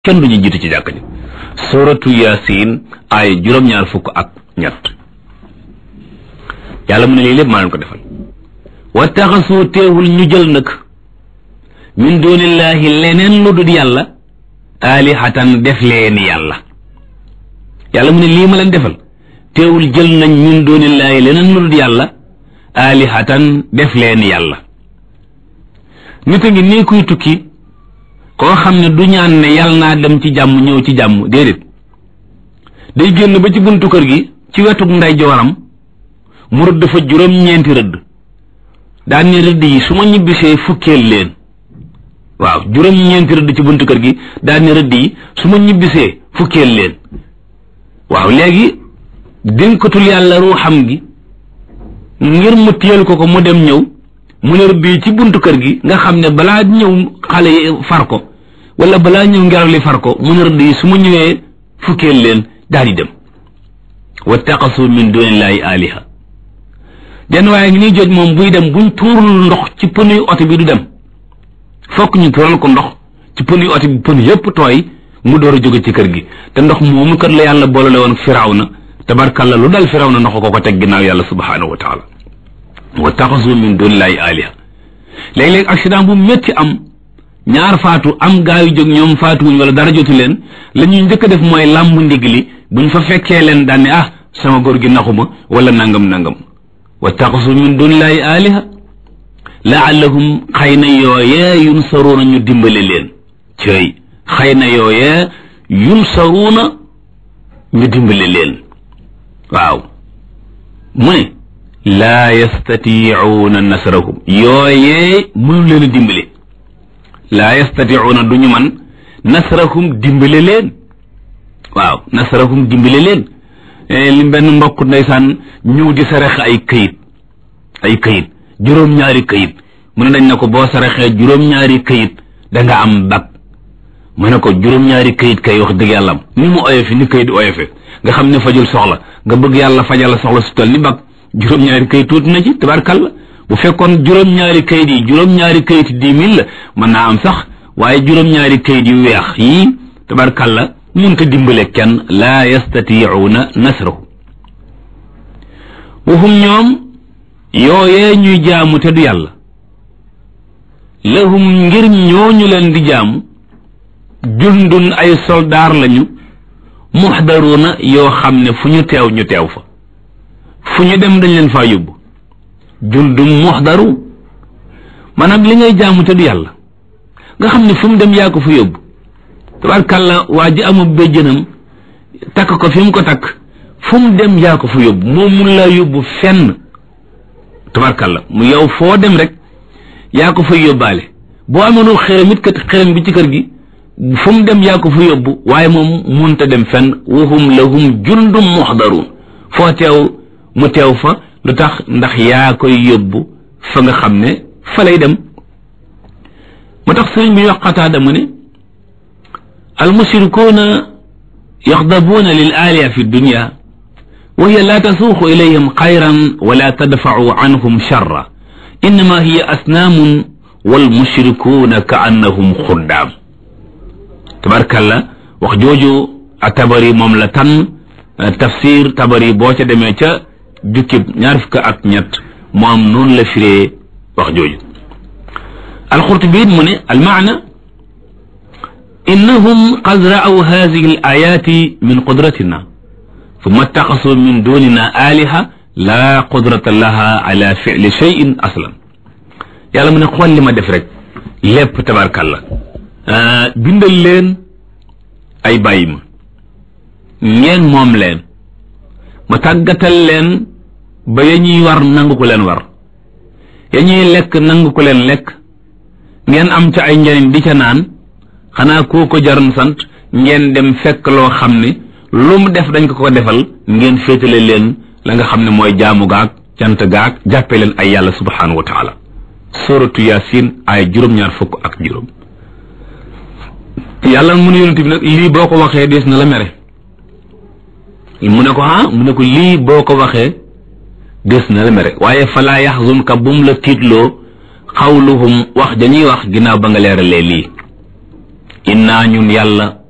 kenn du ñu jiitu ci jàkk ji suratu yasin ay juróom-ñaar fukk ak ñett yàlla mu ne lii lépp maa leen ko defal wa taxasu teewul ñu jël nag min dunillahi leneen lu dul yàlla alihatan def leen yàlla yàlla mu ne lii ma leen defal teewul jël nañ min dunillahi leneen lu dul yàlla alihatan def leen yàlla nit a ngi nii kuy tukki koo xam ne du ñaan ne yàlla naa dem ci jàmm ñëw ci jàmm déedéet day génn ba ci buntu kër gi ci wetu ndeyjooram mu rëdd fa juróom-ñeenti rëdd daan ne rëdd yi su ma ñibbisee fukkeel leen waaw juróom-ñeenti rëdd ci buntu kër gi daan ne rëdd yi su ma ñibbisee fukkeel leen waaw léegi dénkatul yàlla ruuxam gi ngir mu téyel ko ko mu dem ñëw mu ne rëdd yi ci buntu kër gi nga xam ne balaa ñëw xale yi far ko wala balaa ñëw ngelaw li far ko mu ne rëdd yi su ma ñëwee fukkeel leen daal di dem wattaqasu min dunillahi aliha jenn waaye ngi niy joj moom buy dem buñ tuurul ndox ci pënuy oto bi du dem fokk ñu tuural ko ndox ci pënuy oto bi pën yépp tooy mu door a jóge ci kër gi te ndox moomu kat la yàlla boolale woon firawna tabarkalla lu dal firawna ndox ko ko teg ginnaaw yàlla subhanahu wa taala wattaxasu min dunillahi aliha léeg-léeg accident bu métti am ñaar faatu am gaa yu jóg ñoom faatuwuñ wala dara jotu leen la ñuy njëkk a def mooy làmb ndig li buñ fa fekkee leen daan ne ah sama góor gi naxuma wala nangam nangam wattaxasu min dunillahi aliha laallahum xëy na yooyee yunsaruuna ñu dimbale leen cëy xëy na yooyee yunsaruuna ñu dimbale leen waaw mu ne laa yastatiicuuna nasrahum yooyee mënu leen a dimbale laa yastatiicuuna du ñu man nasrahum dimbale leen waaw nasrahum dimbale leen li benn mbokk ndeysaan ñëw di sarax ay këyit ay këyit juróom-ñaari këyit mu ne dañ ne ko boo saraxee juróom-ñaari këyit da nga am bag mu ne ko juróom-ñaari këyit kay wax dëgg yàlla am ni mu oyofe ni këyit oyofe nga xam ne fajul soxla nga bëgg yàlla fajal soxla su toll ni bag juróom-ñaari kayit tuuti na ci tabarkalla bu fekkoon juróom-ñaari kayit yi juróom-ñaari kayit dix mille la mën naa am sax waaye juróom-ñaari kayit yu weex yii tabarkalla mun ko dimbale kenn laa yastatiicuuna nasrahu waxum ñoom yooyee ñuy jaamu te du yàlla lahum ngir ñooñu leen di jaamu jundun ay soldaar lañu muxdaruuna yoo xam ne fu ñu teew ñu teew fa fu ñu dem dañ leen faa yóbbu jundum muxdaru maanaam li ngay jaamu te du yàlla nga xam ne fu mu dem yaa ko fa yóbbu tabarkàlla waa ji amul béjjënam takk ko fi mu ko takk fu mu dem yaa ko fa yóbbu moom mun laa yóbbu fenn tabarkàlla mu yow foo dem rek yaa ko fay yóbbaale boo amoonul xërëm it kat xërëm bi ci kër gi fu mu dem yaa ko fa yóbbu waaye moom munta dem fenn wahum lahum jundum muxdaruun foo teew mu teew fa lu tax ndax yaa koy yóbbu fa nga xam ne fa lay dem mu tax sëriñ bi wax Qataada mu ne almushrikuuna yaxdabuuna lil aaliya fi dunya wa hiya laa tasuuqu ilayhim xayran wala tadfacu anhum charra innama hiya asnaamun walmushrikuuna ka annahum xuddaam tabarkalla wax jooju a tabari moom la tan tafsir tabari boo ca demee ca jukkib ñaar fukk ak ñett moom noonu la firee wax jooju alxurtubi mu ne almaana innahum qad ra'aw hadihi al ayati min qudratina thumma ittaxasu min dunina aliha la qudrata laha ala fi'li shay'in aslan yàlla mu ne xool li ma def rek lépp tabarkalla bindal leen ay bàyyi ma ngeen moom leen ma tàggatal leen ba ya ñuy war nangu ko leen war ya ñuy lekk nangu ko leen lekk ngeen am ca ay njariñ di ca naan xanaa koo ko jaroon sant ngeen dem fekk loo xam ne lu mu def dañ ko ko defal ngeen féetale leen la nga xam ne mooy jaamu gaag cant gaag jàppe leen ay yàlla subhanahu wa taala suratu yasin ay juróom-ñaar fukk ak juróom yàlla mu ne yonent bi nag lii boo ko waxee dees na la mere mu ne ko ah mu ne ko lii boo ko waxee des na la mere waaye falaa yaxzunka bum la tiitloo xawluhum wax dañuy wax ginnaaw ba nga leeralee lii innaa ñun yàlla